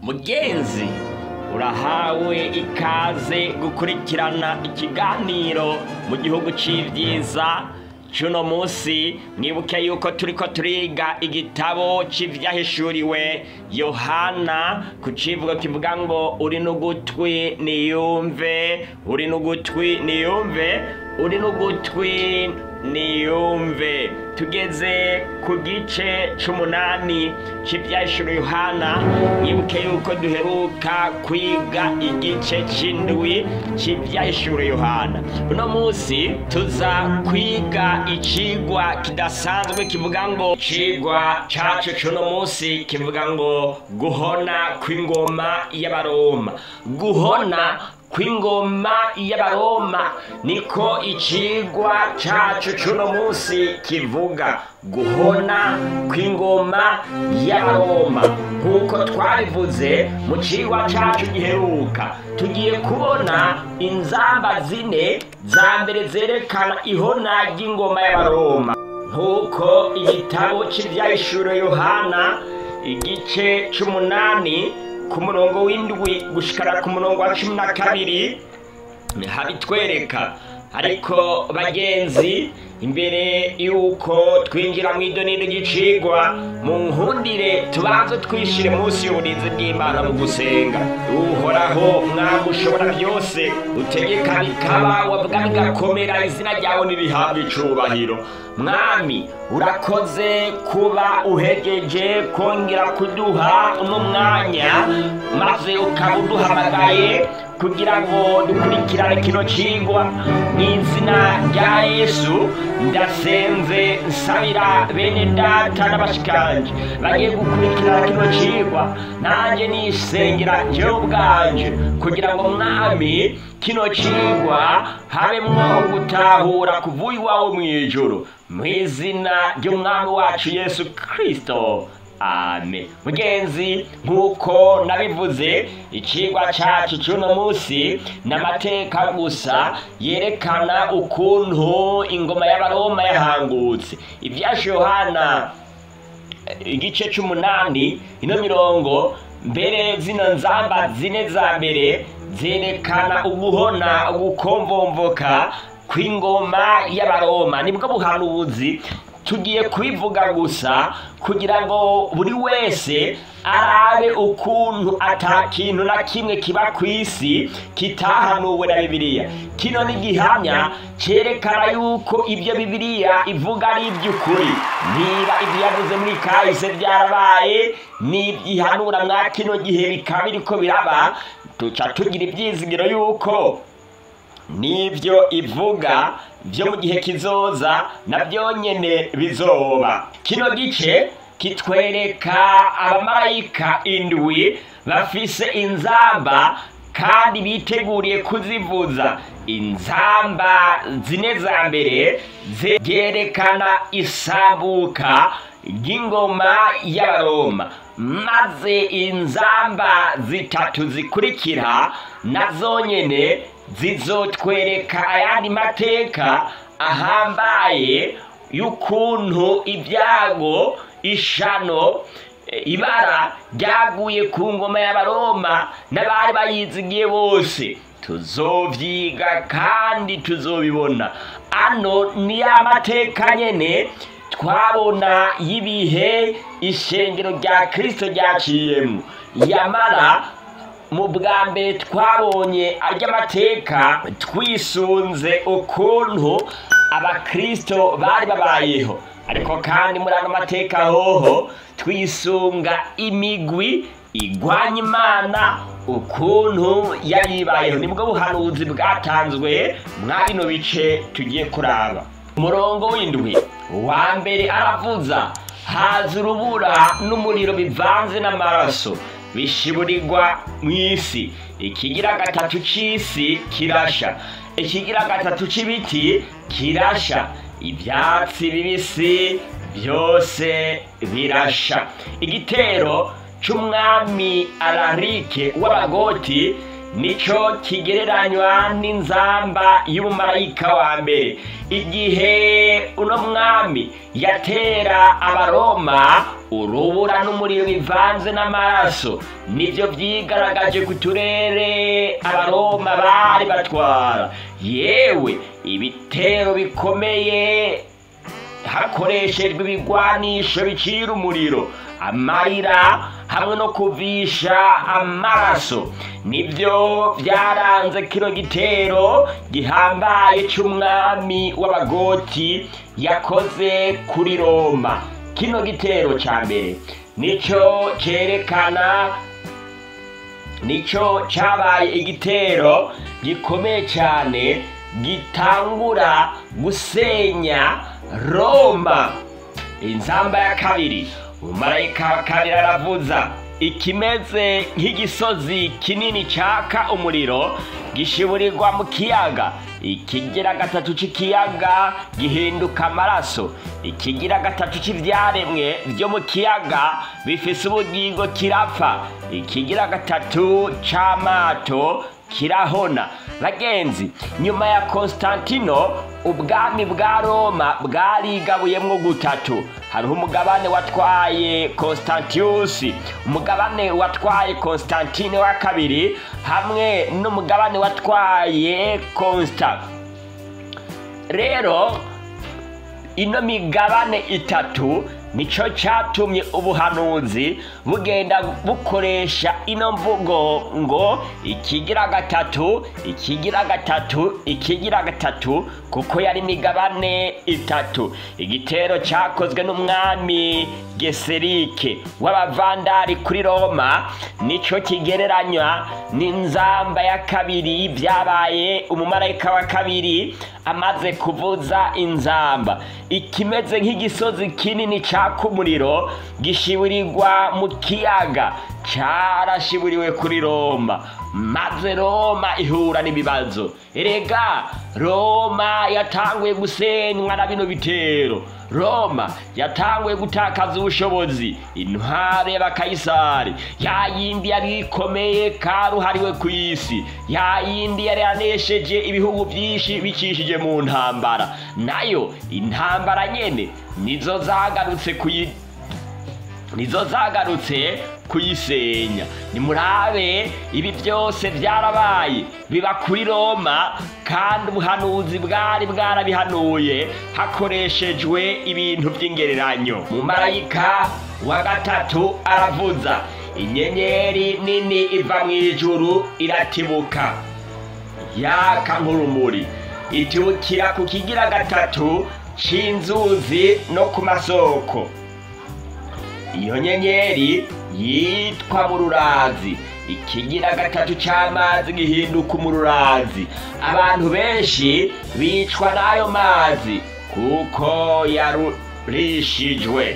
mugenzi urahawe ikaze gukurikirana ikiganiro mu gihugu c'ivyiza cuno musi mwibuke yuko turiko turiga igitabo c'ivyahishuriwe yohana ku civugo kivuga ngo uri n'ugutwi niyumve uri n'ugutwi niyumve uri n'ugutwi niyumve tugeze ku gice c'umunani c'ivyahishuriwe yohana mwibuke yuko duheruka kwiga igice c'indwi c'ivyahishuriwe yohana uno musi tuza kwiga icigwa kidasanzwe kivuga ngo icigwa cacu c'uno musi kivuga ngo guhona kw'ingoma y'abaroma guhona kw'ingoma y'abaroma niko icigwa cacu c'uno musi kivuga guhona kw'ingoma y'abaroma nk'uko twabivuze mu cigwa cacu giheruka tugiye kubona inzamba zine za mbere zerekana ihona ry'ingoma y'abaroma nk'uko igitabo c'ivyahishuro yohana igice c'umunani ku murongo w'indwi gushikara ku murongo wa cumi na kabiri habitwereka ariko bagenzi imbere yuko twinjira mu idoniro ry'icigwa mu nkundire tubanze twishire munsi y'uburinzi bw'imana mu gusenga uhoraho mwami ushobora byose utegeka bikaba wavuga bigakomera izina ryawe ntirihabwe icubahiro mwami urakoze kuba uhegeje kongera kuduha uno mwanya maze ukaba uduhamagaye kugira ngo dukurikirane kino cigwa mu izina rya yesu ndasenze nsabira bene data n'abashikanje bagiye gukurikirana kino cigwa nanjye nisengera jewe ubwanje kugira ngo mwami kino cigwa habemwo gutahura kuvuye iwawe mw'ijuru mu izina ry'umwami wacu yesu kristo amen mugenzi nk'uko nabivuze icigwa cacu c'uno musi n'amateka gusa yerekana ukuntu ingoma y'abaroma yahangutse ivyasha yohana igice c'umunani ino mirongo mbere zino nzamba zine za mbere zerekana uguhona ugukomvomvoka kw'ingoma y'abaroma nibwo buhanuzi tugiye kubivuga gusa kugira ngo buri wese arabe ukuntu ata kintu na kimwe kiba ku isi kitahanuwe na bibiliya kino ni gihamya cyerekana yuko ibyo bibiliya ivuga ari iby'ukuri niba ibyo yavuze muri kahise byarabaye n'ibyihanura mwa kino gihe bikaba biriko biraba tuca tugira ibyizigiro yuko n'ibyo ivuga byo mu gihe kizoza nabyo nyene bizoba kino gice kitwereka abamarayika indwi bafise inzamba kandi biteguriye kuzivuza inzamba zine za mbere zerekana isambuka ry'ingoma y'abaroma maze inzamba zitatu zikurikira nazo nyene zizotwereka ayandi mateka ahambaye y'ukuntu ibyago ishano ibara ryaguye ku ngoma y'abaroma n'abari bayizigiye bose tuzovyiga kandi tuzobibona ano ni ya mateka nyene twabona y'ibihe ishengero rya kristo ryaciyemo yamara mu bwa mbere twabonye amateka twisunze ukuntu abakristo bari babayeho ariko kandi muri ano mateka hoho twisunga imigwi igwanya imana ukuntu yaribayeho nibwo buhanuzi bwatanzwe mwa bino bice tugiye kuraba umurongo w'indwi wa mbere aravuza haza urubura n'umuriro bivanze n'amaraso bishiburirwa mu isi ikigira gatatu c'isi kirasha ikigira gatatu c'ibiti kirasha ivyatsi bibisi byose birasha igitero c'umwami ararike w'abagoti nico kigereranywa n'inzamba y'umumarayika wa mbere igihe uno mwami yatera abaroma urubura n'umuriro bivanze n'amaraso nibyo byigaragaje ku turere abaroma bari batwara yewe ibitero bikomeye hakoreshejwe ibigwanisho bicira umuriro amarira hamwe no kuvisha amaraso nibyo byaranze kino gitero gihambaye cy'umwami w'abagoti yakoze kuri roma kino gitero cya mbere nicyo cyerekana nicyo cyabaye igitero gikomeye cyane gitangura gusenya roma inzamba ya kabiri umumarayika wa kabiri aravuza ikimeze nk'igisozi kinini cyaka umuriro gishiburirwa mu kiyaga ikigira gatatu cy'ikiyaga gihinduka amaraso ikigira gatatu cy'ibyaremwe byo mu kiyaga bifise ubugingo kirapfa ikigira gatatu cy'amato kirahona bagenzi nyuma ya konstantino ubwami bwa roma bwarigabuyemo gutatu hariho umugabane watwaye constantius umugabane watwaye constantine wa kabiri hamwe n'umugabane watwaye constant rero ino migabane itatu nicyo cyatumye ubuhanuzi bugenda bukoresha ino mvugo ngo ikigira gatatu ikigira gatatu ikigira gatatu kuko yari imigabane itatu igitero cyakozwe n'umwami geserike w'abavandari kuri roma nicyo kigereranywa n'inzamba ya kabiri byabaye umumarayika wa kabiri amaze kuvuza inzamba ikimeze nk'igisozi kinini cyaka umuriro gishiburirwa mu kiyaga cyarashiburiwe kuri roma maze roma ihura n'ibibazo erega roma yatanguye gusenywa na bino bitero roma yatanguye gutakaza ubushobozi intware y'abakayisari ya yindi yari ikomeye karuhariwe ku isi ya yindi yari yanesheje ibihugu byinshi bicishije mu ntambara nayo intambara nyene nizo zagarutse kuyi nizo zagarutse kuyisenya nimurabe ibi byose byarabaye biba kuri roma kandi ubuhanuzi bwari bwarabihanuye hakoreshejwe ibintu by'ingereranyo mumarayika wa gatatu aravuza inyenyeri nini iva mu ijuru iratibuka yaka nk'urumuri itibukira ku kigira gatatu cy'inzuzi no ku masoko iyo nyenyeri yitwa mururazi ikigira gatatu cy'amazi gihinduka umururazi abantu benshi bicwa n'ayo mazi kuko yarurishijwe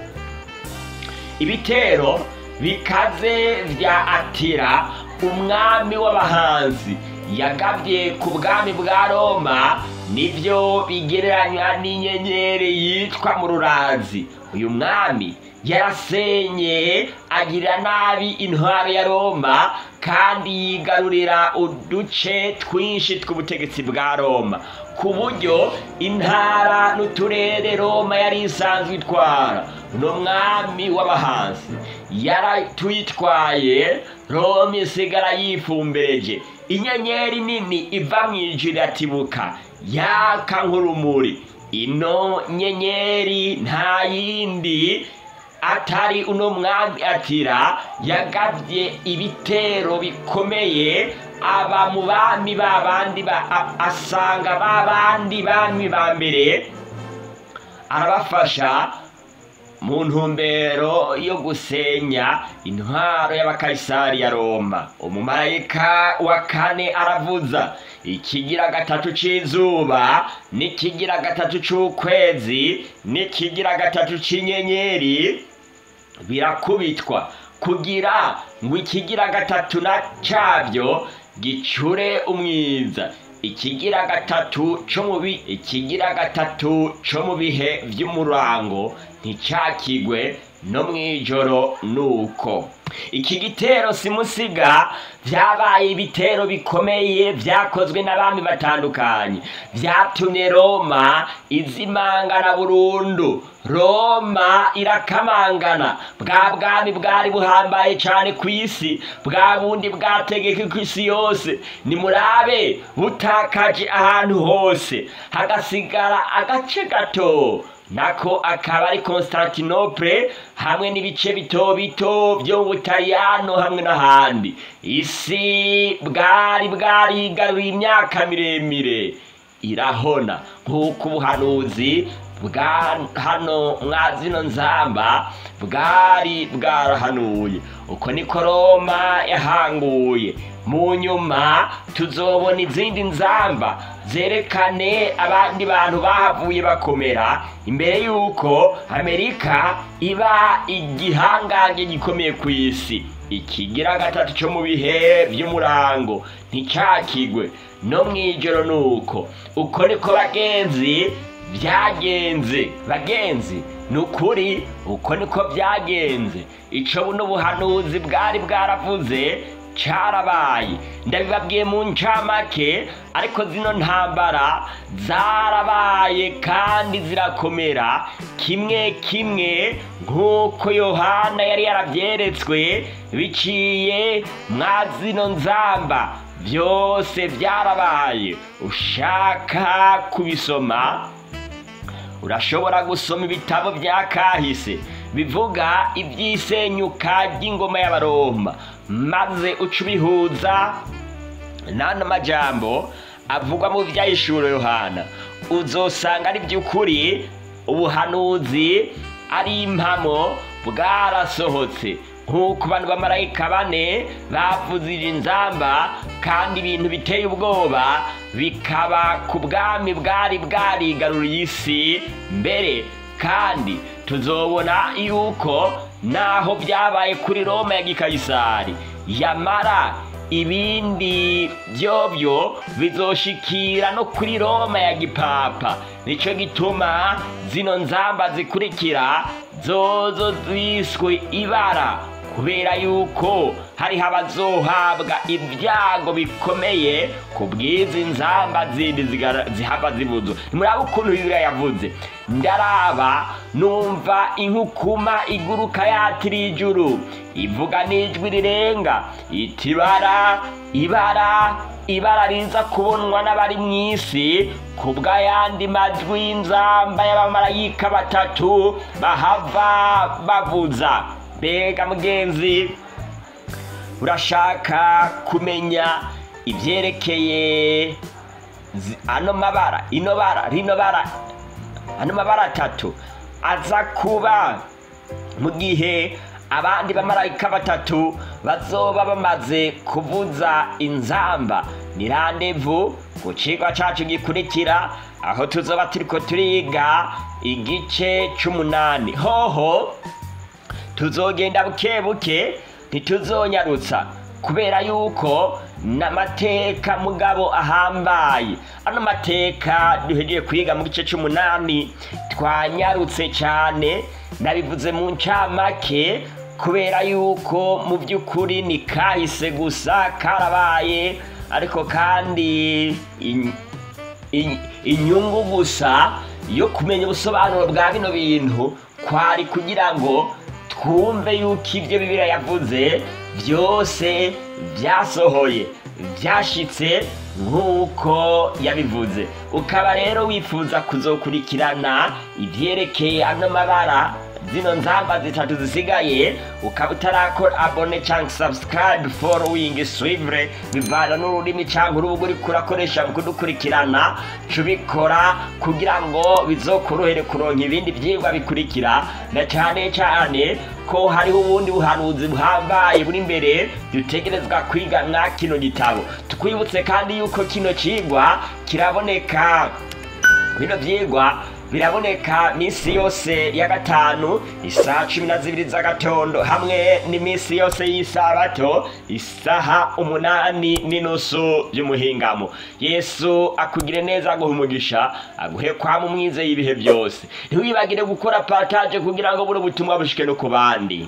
ibitero bikaze bya atira umwami w'abahanzi yagabye ku bwami bwa roma nibyo bigereranywa n'inyenyeri yitwa mururazi uyu mwami yarasenye agira nabi intwaro ya roma kandi yigarurira uduce twinshi tw'ubutegetsi bwa roma ku buryo intara n'uturere roma yari isanzwe itwara uno mwami w'abahanzi yaratwitwaye roma isigara yifumbereje inyenyeri nini iva mu ijuru iratibuka yaka nk'urumuri ino nyenyeri nta yindi atari uno mwami atira yagabye ibitero bikomeye aba mu bami babandi asanga babandi bami ba mbere arabafasha mu ntumbero yo gusenya intwaro y'abakayisari ya roma umumarayika wa kane aravuza ikigira gatatu cy'izuba n'ikigira gatatu cy'ukwezi n'ikigira gatatu cy'inyenyeri birakubitwa kugira ngo ikigira gatatu na cyabyo gicure umwiza ikigira gatatu cyo mu ikigira gatatu cyo mu bihe by'umurango nticyakigwe no mw'ijoro nuko iki gitero simusiga vyabaye ibitero bikomeye vyakozwe n'abami batandukanye vyatumye roma izimangana burundu roma irakamangana bwa bwami bwari buhambaye cane kw'isi bwa bundi bwategeka kw'isi yose nimurabe butakaje ahantu hose hagasigara agace gato nako akaba ari Constantinople hamwe n'ibice bito bito byo mu Butaliyano hamwe n'ahandi isi bwari bwarigaruriye imyaka miremire irahona nk'uko ubuhanuzi bwa hano mwa zino nzamba bwari bwarahanuye uko niko roma yahanguye mu nyuma tuzobona izindi nzamba zerekane abandi bantu bahavuye bakomera imbere y'uko amerika iba igihangange gikomeye ku isi ikigira gatatu cyo mu bihe by'umurango nticyakigwe no mu ijoro ni uko uko niko bagenzi byagenze bagenzi ni ukuri uko niko byagenze icyo buno buhanuzi bwari bwaravuze cyarabaye ndabibabwiye mu ncamake ariko zino ntambara zarabaye kandi zirakomera kimwe kimwe nk'uko yohana yari yarabyeretswe biciye mwa zino nzamba byose byarabaye ushaka kubisoma urashobora gusoma ibitabo bya kahise bivuga iby'isenyuka ry'ingoma y'abaroma maze uca ubihuza n'ano majambo avugwa mu byahishuro yohana uzosanga ari by'ukuri ubuhanuzi ari impamo bwarasohotse nk'uko bano bamarayika bane bavuzije inzamba kandi ibintu biteye ubwoba bikaba ku bwami bwari bwarigaruriye isi mbere kandi tuzobona yuko naho byabaye kuri roma ya gikayisari yamara ibindi byobyo bizoshikira no kuri roma ya gipapa nicyo gituma zino nzamba zikurikira zozo ziswe ibara kubera yuko hariho abazohabwa ibyago bikomeye ku bw'izi nzamba zindi zigara- zihava zibuzwa nimuraba ukuntu bibiliya yavuze ndaraba numva inkukuma iguruka yatiriye ijuru ivuga n'ijwi rirenga iti ibara ibara ibara riza kubonwa n'abari mu isi ku bw'ayandi majwi y'inzamba y'abamarayika batatu bahava bavuza mbega mugenzi urashaka kumenya ibyerekeye zi- ano mabara ino bara rino bara ano mabara atatu aza kuba mu gihe abandi bamarayika batatu bazoba bamaze kuvuza inzamba ni randevu ku cigwa cacu gikurikira aho tuzoba turiko turiga igice c'umunani hoho tuzogenda buke buke ntituzonyarutsa kubera yuko n'amateka mugabo ahambaye ano mateka duhejeje kwiga mu gice c'umunani twanyarutse cyane nabivuze mu ncamake kubera yuko mu by'ukuri ni kahise gusa karabaye ariko kandi in- in- inyungu gusa yo kumenya ubusobanuro bwa bino bintu kwari kugira ngo twumve yuko ibyo bibiliya yavuze byose byasohoye byashitse nk'uko yabivuze ukaba rero wifuza kuzokurikirana ibyerekeye ano mabara zino nzamba zitatu zisigaye ukaba utarakora abone cyangwa subscribe following suivre bivana n'ururimi cyangwa urubuga uriko urakoresha mu kudukurikirana cubikora kugira ngo bizokorohere kuronka ibindi byigwa bikurikira na cyane cyane ko hariho ubundi buhanuzi buhambaye buri imbere dutegerezwa kwiga mwa kino gitabo tukwibutse kandi yuko kino cigwa kiraboneka bino byigwa biraboneka minsi yose ya gatanu isaha cumi na zibiri z'agatondo hamwe n'iminsi yose y'isabato isaha umunani n'inusu by'umuhingamo yesu akugire neza aguha umugisha aguhe kwama umwize y'ibihe byose ntiwibagire gukora partage kugira ngo buri butumwa bushike no ku bandi